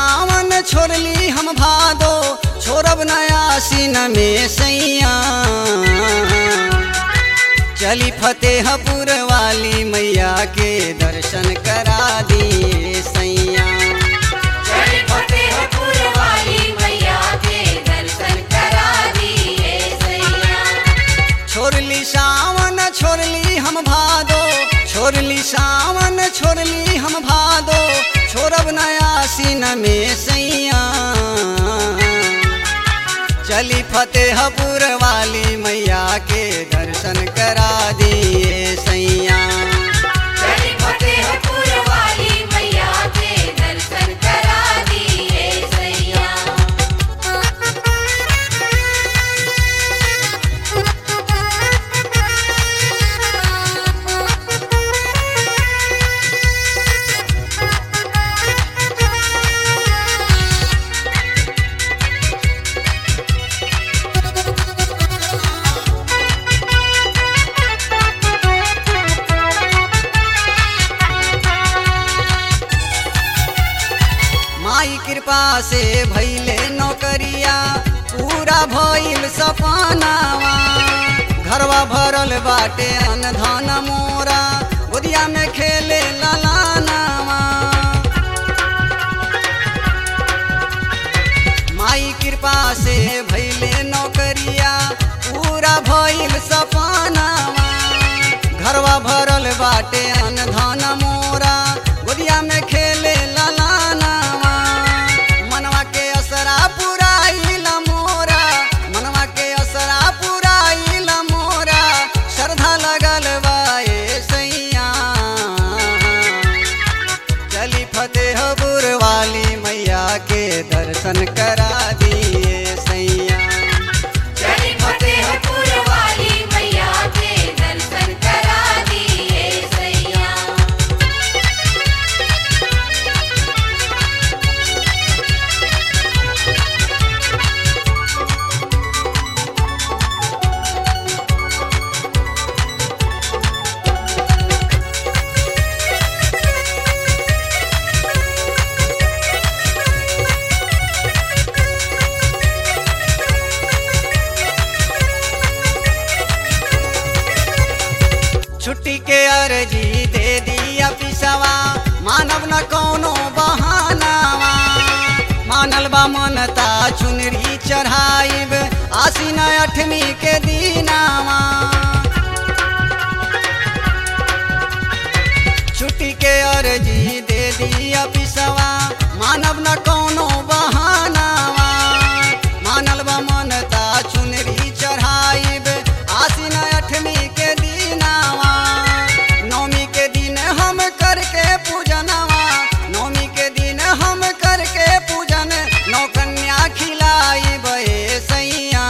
सावन छोड़ली हम भादो छोड़ब नया सीन में सैया चली फतेहपुर वाली मैया के दर्शन करा दिए सैया चल फतेहपुर वाली मैया के दर्शन करा दिए सैया छोड़ली सावन छोड़ली हम भादो छोड़ली सावन छोड़ली हम भादो छोड़ब नया सीन में सैया चली फतेहपुर वाली मैया के दर्शन करा दिए सैया चल फतेहपुर वाली मैया के दर्शन करा दिए सैया माई कृपा से भैले नौकरिया पूरा भइल सपनावा घरवा भरल बाटे अनधन मोरा गोदिया में खेले ललानावा माई कृपा से भैले नौकरिया पूरा भइल सपनावा घरवा भरल बाटे अनधन मोरा गोदिया में खेले ललानावा मनवा के असरा पुराइल मोरा मनवा के असरा पुराइल मोरा श्रद्धा लगल बा ए सैया चली फतेहपुर वाली मैया के दर्शन करा दिए सैया चल फतेहपुर वाली मैया के दर्शन करा दिए सैया छुट्टी के अर्जी दे दिया पिसवा मानव न कोनो बहानावा मानल बा मनता चुनरी चढ़ाइब आसीन अठमी के दीनावा छुट्टी के अर्जी दे दिया पिसवा मानव न कोनो बहानावा मानल बा मनता चुनरी चढ़ाइब आसीन अठमी के दीनावा नौमी के दिन हम करके पूजनवा नौमी के दिन हम करके पूजन नौ कन्या खिलाइब ए सैया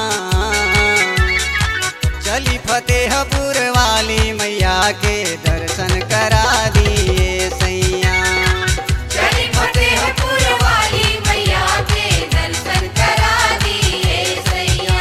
चली फतेहपुर वाली मैया के दर्शन करा दिए सैया चल फतेहपुर वाली मैया के दर्शन करा दिए सैया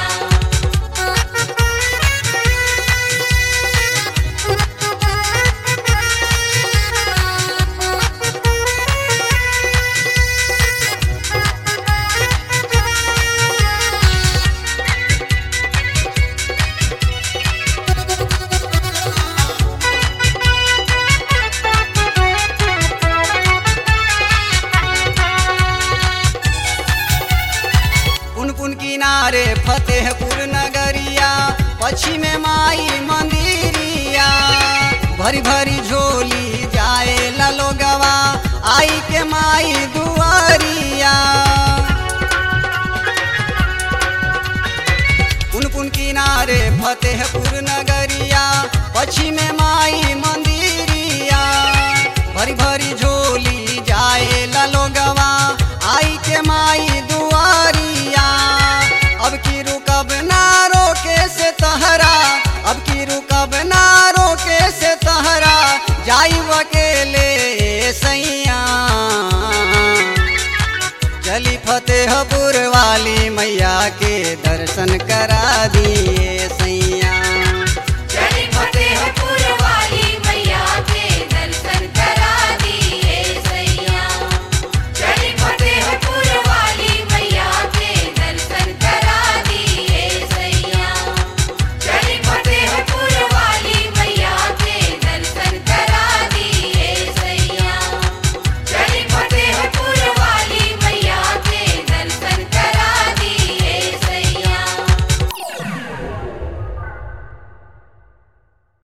पुन पुन किनारे फतेहपुर नगरिया पश्चिम में माई मंदिरिया भरी भरी झोली जाए ललोगवा आई के माई दुआरिया पुन पुन किनारे फतेहपुर नगरिया पश्चिम में माई मंदिरिया भरी भरी झोली जाए ललोगवा आई के माई दुआरिया अब की रुकब ना रोके से तहरा अब की रुकब ना रोके से तहरा जाई अकेले सैया चली फतेहपुर वाली मैया के दर्शन करा दी